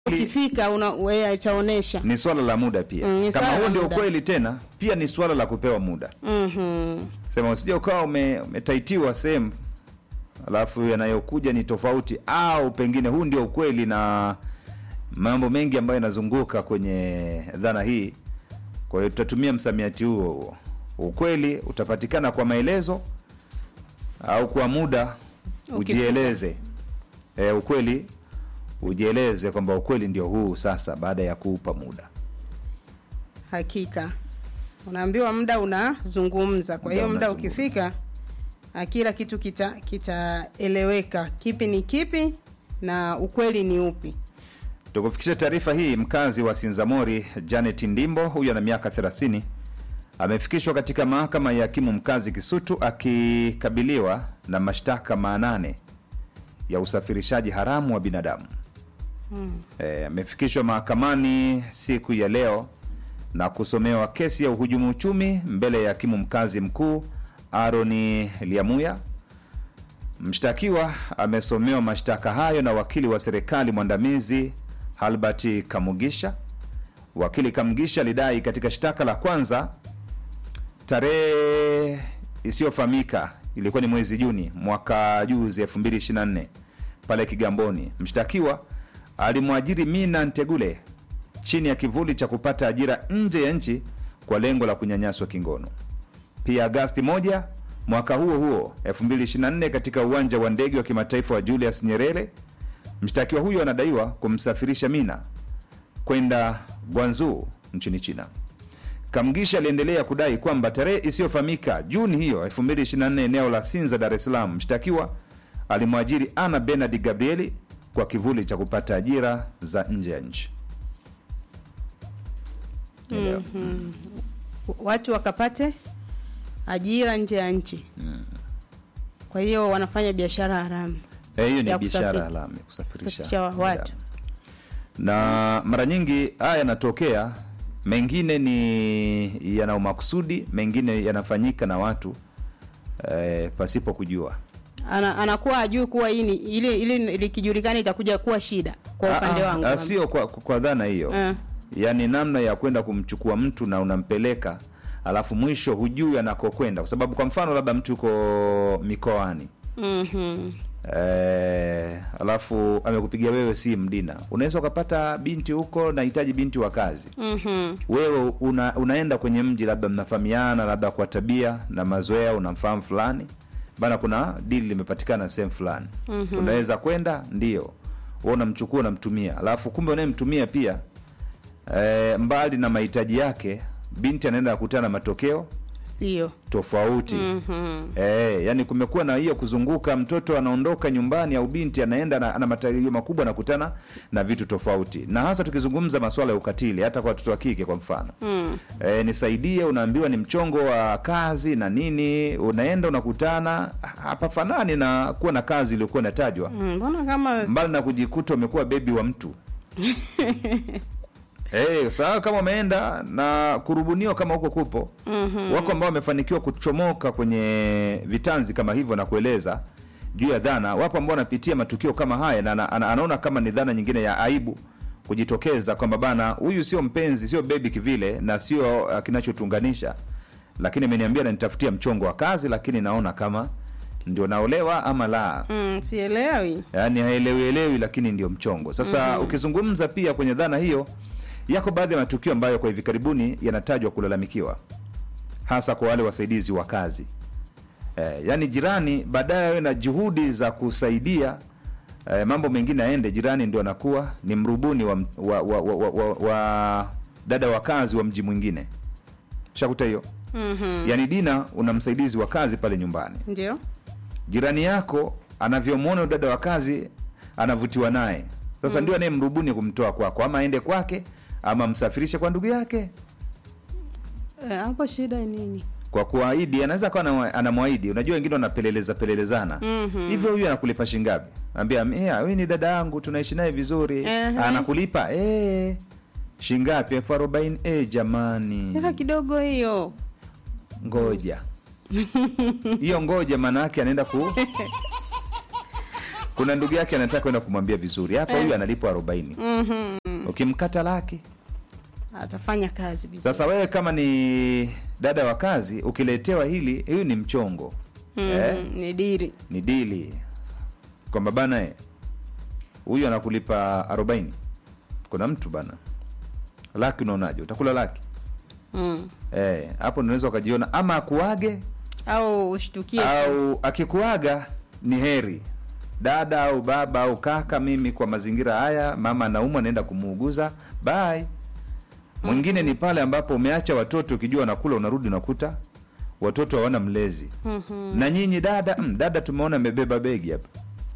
ukifika una wewe itaonesha. ni swala la muda pia Mm, ni kama swala huo la ndio muda. ukweli tena pia ni swala la kupewa muda Mhm. sema usije ukawa ume- umetaitiwa sehemu alafu yanayokuja ni tofauti au pengine huu ndio ukweli na mambo mengi ambayo yanazunguka kwenye dhana hii kwa hiyo tutatumia msamiati huo huo ukweli utapatikana kwa maelezo au kwa muda ujieleze e, ukweli ujieleze kwamba ukweli ndio huu sasa baada ya kuupa muda Hakika. Unaambiwa muda unazungumza. Kwa hiyo Muda muda unazungumza. ukifika ah, kila kitu kita kitaeleweka. Kipi ni kipi na ukweli ni upi. Tukufikisha taarifa hii, mkazi wa Sinzamori Janet Ndimbo, huyu ana miaka 30, amefikishwa katika mahakama ya hakimu mkazi Kisutu akikabiliwa na mashtaka manane ya usafirishaji haramu wa binadamu. Eh, amefikishwa mahakamani siku ya leo na kusomewa kesi ya uhujumu uchumi mbele ya hakimu mkazi mkuu Aroni Liamuya. Mshtakiwa amesomewa mashtaka hayo na wakili wa serikali mwandamizi Halbert Kamugisha. Wakili Kamugisha alidai katika shtaka la kwanza tarehe isiyofahamika ilikuwa ni mwezi Juni mwaka juzi 2024 pale Kigamboni, mshtakiwa alimwajiri Mina Ntegule chini ya kivuli cha kupata ajira nje ya nchi kwa lengo la kunyanyaswa kingono. Pia Agasti moja mwaka huo huo 2024 katika uwanja wa ndege wa kimataifa wa Julius Nyerere, mshtakiwa huyo anadaiwa kumsafirisha Mina kwenda Guangzhou nchini China. Kamgisha aliendelea kudai kwamba tarehe isiyofahamika Juni hiyo 2024 eneo la Sinza, Dar es Salaam, mshtakiwa alimwajiri Ana Benard Gabrieli kwa kivuli cha kupata ajira za nje ya nchi. Elewa. Watu wakapate ajira nje ya nchi. Kwa hiyo wanafanya biashara haramu. Eh, hiyo ni Ya biashara kusafiri- haramu ya kusafirisha kusafirisha wa- watu. na mara nyingi haya yanatokea, mengine ni yana umakusudi, mengine yanafanyika na watu eh, pasipo kujua. Ana, anakuwa ajui kuwa hii ni ili ili likijulikana itakuja kuwa shida kwa upande Ah, wangu. ah, sio kwa, kwa dhana hiyo Ah. yaani namna ya kwenda kumchukua mtu na unampeleka alafu mwisho hujui anakokwenda, kwa sababu kwa mfano labda mtu yuko mikoani Mhm. Eh, alafu amekupigia wewe simu Dina, unaweza ukapata binti huko, nahitaji binti wa kazi. Mhm. Wewe una, unaenda kwenye mji, labda mnafahamiana, labda kwa tabia na mazoea, unamfahamu fulani bana, kuna dili limepatikana sehemu fulani, unaweza kwenda, ndio wewe unamchukua, unamtumia, alafu kumbe unayemtumia pia eh, mbali na mahitaji yake, binti anaenda kukutana na matokeo Sio. tofauti Mhm. Eh, yani kumekuwa na hiyo kuzunguka, mtoto anaondoka nyumbani au binti anaenda na, ana matarajio makubwa, anakutana na vitu tofauti, na hasa tukizungumza masuala ya ukatili, hata kwa watoto wa kike kwa mfano Mm. eh, nisaidie, unaambiwa ni mchongo wa kazi na nini, unaenda unakutana, hapafanani na kuwa na kazi iliyokuwa inatajwa, Mm, Mbona kama mbali na kujikuta umekuwa bebi wa mtu Eh, sawa kama umeenda na kurubuniwa kama huko kupo Mhm. wako ambao wamefanikiwa kuchomoka kwenye vitanzi kama hivyo na kueleza juu ya dhana. Wapo ambao wanapitia matukio kama haya na ana- ana- anaona kama ni dhana nyingine ya aibu kujitokeza kwamba bana, huyu sio mpenzi, sio bebi kivile na sio uh, kinachotuunganisha, lakini ameniambia nanitafutia mchongo wa kazi, lakini naona kama ndio naolewa ama la Mm, sielewi. yaani haelewielewi lakini ndio mchongo sasa ukizungumza pia kwenye dhana hiyo yako baadhi ya matukio ambayo kwa hivi karibuni yanatajwa kulalamikiwa hasa kwa wale wasaidizi wa kazi eh, yaani jirani baadaye awe na juhudi za kusaidia eh, mambo mengine yaende jirani ndio anakuwa ni mrubuni wa, wa, wa, wa, wa, wa, wa dada wa kazi wa mji mwingine shakuta hiyo Mhm. yaani dina una msaidizi wa kazi pale nyumbani Ndio. jirani yako anavyomwona dada wa kazi anavutiwa naye sasa ndio anayemrubuni kumtoa kwako ama aende kwake ama msafirishe kwa ndugu yake Eh, hapo shida ni nini? kwa kuahidi anaweza akawa ana- anamwahidi unajua wengine wanapeleleza pelelezana Mhm. hivyo huyu anakulipa shingapi ambia huyu ni dada yangu tunaishi naye vizuri Ehe. anakulipa eh shingapi elfu arobaini eh jamani Hela kidogo hiyo. ngoja hiyo ngoja maana yake anaenda ku kuna ndugu yake anataka kwenda kumwambia vizuri hapa huyu analipwa arobaini Mhm. ukimkata laki atafanya kazi vizuri sasa wewe kama ni dada wa kazi ukiletewa hili huyu ni mchongo Mhm, eh? ni diri ni dili kwamba bana eh, huyu anakulipa arobaini kuna mtu bana laki unaonaje utakula laki mm. Eh, hapo unaweza ukajiona ama akuage au ushtukie au akikuaga ni heri dada au baba au kaka mimi kwa mazingira haya mama anaumwa naenda kumuuguza bye mwingine ni pale ambapo umeacha watoto ukijua unakula unarudi unakuta watoto hawana mlezi Mhm. na nyinyi dada mm, dada tumeona amebeba begi hapa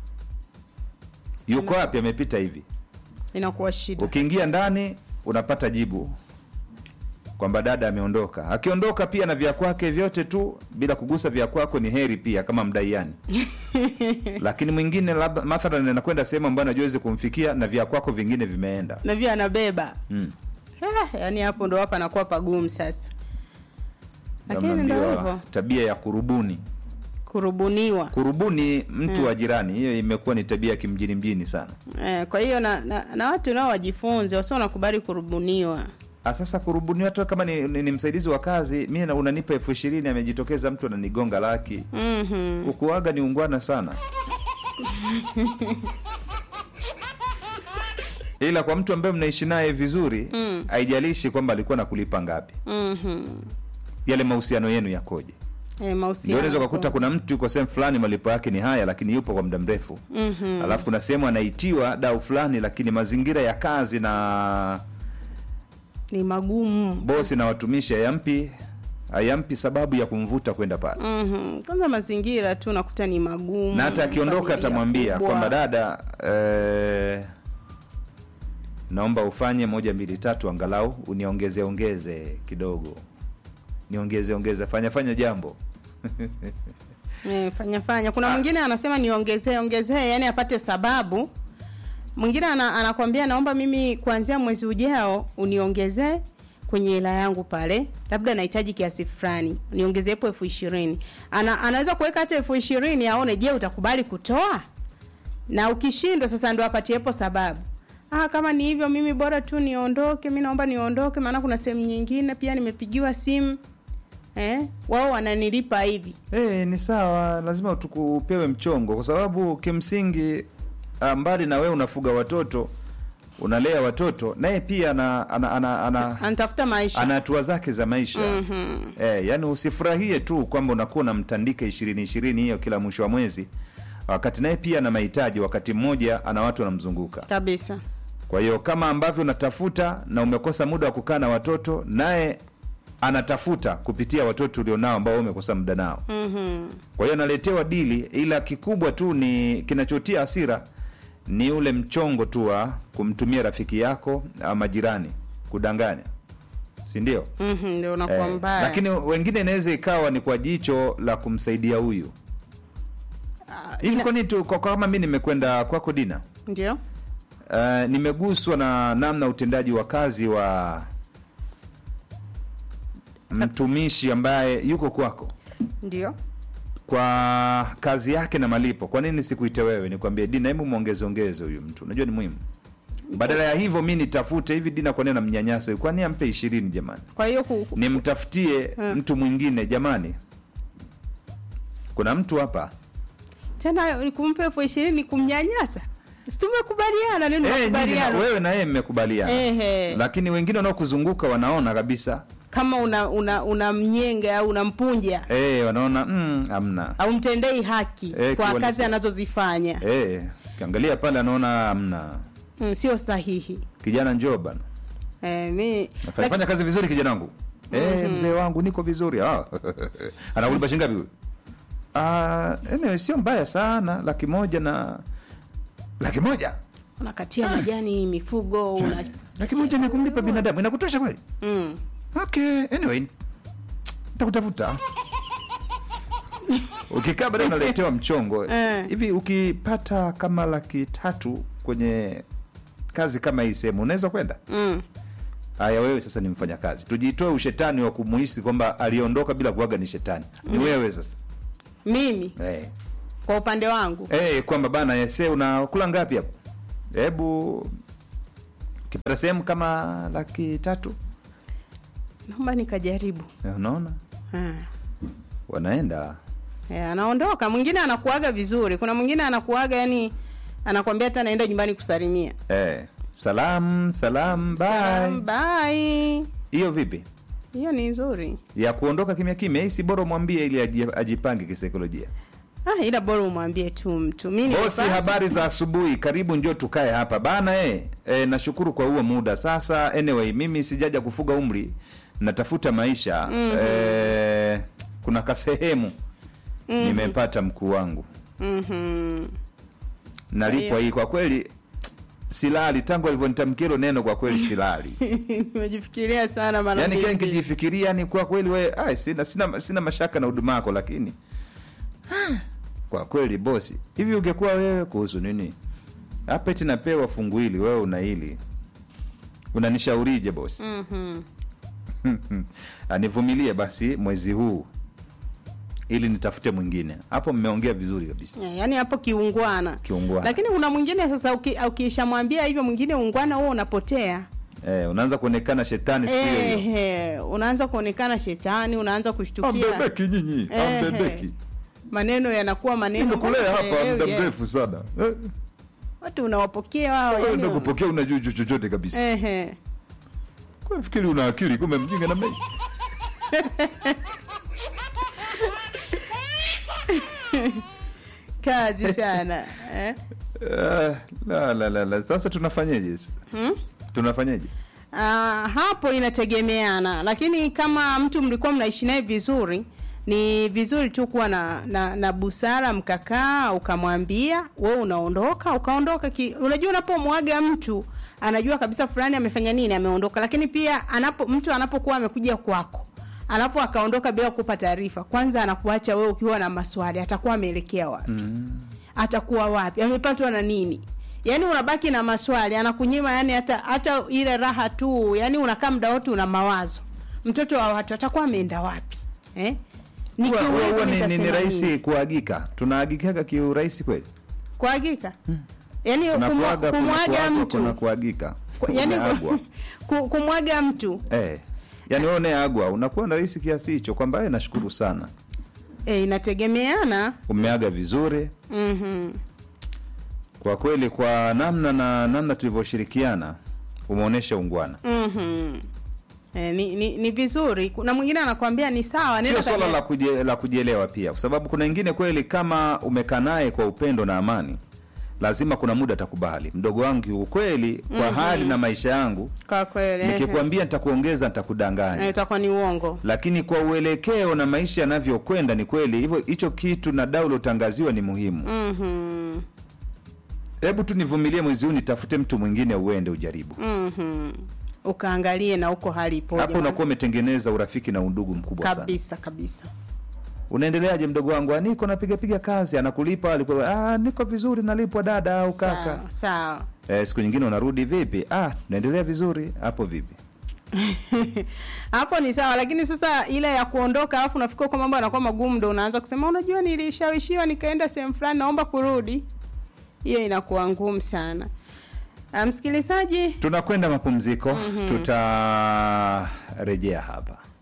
yuko wapi amepita hivi inakuwa shida ukiingia ndani unapata jibu kwamba dada ameondoka akiondoka pia na vya kwake vyote tu bila kugusa vya kwako ni heri pia kama mdaiani lakini mwingine labda mathalan anakwenda sehemu ambayo anajuwezi kumfikia na vya kwako vingine vimeenda na pia anabeba mm. Ah, yaani hapo ndo hapa anakuwa pagumu sasa lakini ndo Naambiwa hivyo tabia ya kurubuni kurubuniwa kurubuni mtu wa jirani hiyo imekuwa ni tabia ya kimjini mjini sana eh, kwa hiyo na, na, na watu nao wajifunze wasio nakubali kurubuniwa Ah, sasa kurubuniwa tu kama ni, ni, ni msaidizi wa kazi mi na- unanipa elfu ishirini amejitokeza mtu ananigonga laki Mhm. ukuaga ni ungwana sana ila kwa mtu ambaye mnaishi naye vizuri Mm. haijalishi kwamba alikuwa nakulipa ngapi Mhm. yale mahusiano yenu yakoje Eh, ndio mahusiano unaweza ukakuta kuna mtu yuko sehemu fulani malipo yake ni haya lakini yupo kwa muda mrefu Mhm. alafu kuna sehemu anaitiwa dau fulani lakini mazingira ya kazi na ni magumu bosi na watumishi hayampi hayampi sababu ya kumvuta kwenda pale Mhm. kwanza mazingira tu nakuta ni magumu na hata akiondoka familia atamwambia kubwa. kwamba dada eh, naomba ufanye moja mbili tatu angalau uniongeze ongeze kidogo niongeze ongeze fanya fanya jambo Eh, fanya fanya kuna mwingine anasema niongezee ongezee yani apate sababu mwingine ana, anakwambia naomba mimi kuanzia mwezi ujao uniongezee kwenye hela yangu pale labda nahitaji kiasi fulani niongezee hapo elfu ishirini ana, anaweza kuweka hata elfu ishirini aone je utakubali kutoa na ukishindwa sasa ndo apatiepo sababu ah, kama ni hivyo mimi bora tu niondoke mi naomba niondoke maana kuna sehemu nyingine pia nimepigiwa simu eh, wao wananilipa hivi Eh, ni sawa lazima tukupewe mchongo kwa sababu kimsingi ah, mbali na wewe unafuga watoto unalea watoto naye pia ana ana, ana, ana, anatafuta maisha ana hatua zake za maisha Mhm. eh, yani usifurahie tu kwamba unakuwa unamtandika ishirini ishirini hiyo kila mwisho wa mwezi wakati naye pia ana mahitaji wakati mmoja ana watu wanamzunguka kabisa kwa hiyo kama ambavyo unatafuta na umekosa muda wa kukaa na watoto naye anatafuta kupitia watoto ulionao ambao wewe umekosa muda nao Mhm. kwa hiyo analetewa dili ila kikubwa tu ni kinachotia hasira ni ule mchongo tu wa kumtumia rafiki yako ama jirani kudanganya si ndio Mhm, ndio unakuwa Eh, mbaya lakini wengine inaweza ikawa ni kwa jicho la kumsaidia huyu Ah, hivi ina- kwani tu kwa- kwa kama mi nimekwenda kwako dina ndio uh, nimeguswa na namna utendaji wa kazi wa mtumishi ambaye yuko kwako ndio kwa kazi yake na malipo kwa nini sikuite wewe nikwambie dina hebu mwongeze ongeze huyu mtu unajua ni muhimu badala ya hivyo mi nitafute hivi dina kwa nini namnyanyasa huyu? kwani ampe ishirini jamani kwa hiyo ku- ku- nimtafutie Hmm. mtu mwingine jamani kuna mtu hapa tena kumpa elfu ishirini kumnyanyasa Si tumekubaliana nini Eh, nyinyi na- makubaliano wewe na yeye mmekubaliana Ehe. lakini wengine wanaokuzunguka wanaona kabisa kama una una, una mnyenga au unampunja eh, wanaona mm, amna au mtendei haki Eh, kwa kiwalisi- kazi anazozifanya eh, kiangalia pale anaona amna mm, sio sahihi kijana njoo bana eh, mi Nafanya fanya kazi vizuri kijana wangu eh, mzee wangu niko vizuri ah. anakulipa shilingi ngapi huyu ah, anyway, sio mbaya sana laki moja na laki moja unakatia majani mifugo una laki moja ni kumlipa binadamu inakutosha kweli mm. okay anyway nitakutafuta ukikaa baadaye unaletewa mchongo Eh. hivi ukipata kama laki tatu kwenye kazi kama hii sehemu unaweza kwenda Mm. haya wewe sasa ni mfanya kazi tujitoe ushetani wa kumuhisi kwamba aliondoka bila kuaga ni shetani ni wewe sasa mimi eh. kwa upande wangu Eh, kwamba bana yese unakula ngapi hapo? Hebu ukipata sehemu kama laki tatu, naomba nikajaribu eh, unaona Ah. wanaenda Eh, anaondoka mwingine anakuaga vizuri kuna mwingine anakuaga yani anakwambia hata naenda nyumbani kusalimia eh, salam salam Salam, bye. bye Hiyo vipi hiyo ni nzuri ya kuondoka kimya kimya? Hii si bora umwambie ili aji- ajipange kisaikolojia. ah, ila bora umwambie tu mtu mi Bosi, nimepata- habari za asubuhi, karibu njoo tukae hapa bana. Eh, eh, nashukuru kwa huo muda. Sasa anyway, mimi sijaja kufuga umri, natafuta maisha eh, kuna kasehemu nimepata mkuu wangu Mhm. nalipwa Kwa hii. Kwa kweli silali tangu alivyonitamkia hilo neno, kwa kweli silali nimejifikiria sana mara yani kile mbili. nikijifikiria ni kwa kweli we, ai, sina, sina, sina mashaka na huduma yako, lakini ah, kwa kweli bosi, hivi ungekuwa wewe kuhusu nini hapa eti napewa fungu hili, wewe una hili, unanishaurije bosi? Mhm. Anivumilie basi mwezi huu ili nitafute mwingine. Hapo mmeongea vizuri kabisa, Ya, yaani hapo kiungwana kiungwana. lakini kuna mwingine sasa uki- ukishamwambia hivyo mwingine ungwana huo unapotea Eh, unaanza kuonekana shetani siku hiyo hiyo. Ehe, unaanza kuonekana shetani unaanza kushtukia Ambebeki nyinyi, Ehe. ambebeki. maneno yanakuwa maneno Nimekulea mpaka hapa sielewi, muda eh. mrefu sana. Eh, watu unawapokea wao wewe yani ndio kupokea unajua cho- chochote kabisa. ehe Kwa fikiri una akili kumbe mjinga na mimi. kazi sana eh? Ah, la la la la. Sasa tunafanyaje? hmm? Tunafanyaje? Ah, hapo inategemeana lakini kama mtu mlikuwa mnaishi naye vizuri ni vizuri tu kuwa na, na, na busara mkakaa ukamwambia we unaondoka ukaondoka ki, unajua unapomwaga mtu anajua kabisa fulani amefanya nini ameondoka lakini pia anapo mtu anapokuwa amekuja kwako alafu akaondoka bila kukupa taarifa kwanza anakuacha wewe ukiwa na maswali atakuwa ameelekea wapi Mm. atakuwa wapi amepatwa na nini yaani unabaki na maswali anakunyima yani hata hata ile raha tu yani unakaa muda wote una mawazo mtoto wa watu atakuwa ameenda wapi eh? Huwa- huwa- Nikiuliza huwa ni, ni, nitasema ni rahisi nini? kuagika. Tunaagikaga kiurahisi kweli? kuagika yaani Kuna kumwa- kuaga, kuna kumwaga kuagwa, kuna mtu kuagika. Ku- yaani Umeagwa. ku- kumwaga mtu Eh. Yaani wewe unayeagwa unakuwa na rahisi kiasi hicho kwamba eh, nashukuru sana. eh, inategemeana Umeaga vizuri. mm Kwa kweli kwa namna na namna tulivyoshirikiana umeonyesha ungwana. mm eh, ni, ni, ni vizuri kuna mwingine anakwambia ni sawa nenda Sio swala kaja- la, kuje, la kujielewa pia, kwa sababu kuna wengine kweli, kama umekaa naye kwa upendo na amani, lazima kuna muda atakubali. Mdogo wangu kiukweli, kwa hali na maisha yangu, kwa kweli ehe. nikikwambia nitakuongeza, Eh, nitakudanganya. itakuwa ni uongo Lakini kwa uelekeo na maisha yanavyokwenda, ni kweli hivyo, hicho kitu na dau ulotangaziwa ni muhimu. Mhm. Hebu tu nivumilie mwezi huu, nitafute mtu mwingine, uende ujaribu. Mhm. ukaangalie na huko hali ipoje Hapo maana- unakuwa umetengeneza urafiki na undugu mkubwa sana. kabisa kabisa Unaendeleaje mdogo wangu? "Ah, Niko napiga piga kazi, anakulipa alikuwa, ah, niko vizuri, nalipwa dada au kaka. sawa sawa Eh, siku nyingine unarudi vipi? Ah, naendelea vizuri. Hapo vipi? hapo ni sawa lakini sasa ile ya kuondoka alafu unafika kwa mambo yanakuwa magumu ndo unaanza kusema unajua nilishawishiwa nikaenda sehemu fulani naomba kurudi hiyo inakuwa ngumu sana Ah, msikilizaji Tunakwenda mapumziko, tutarejea hapa.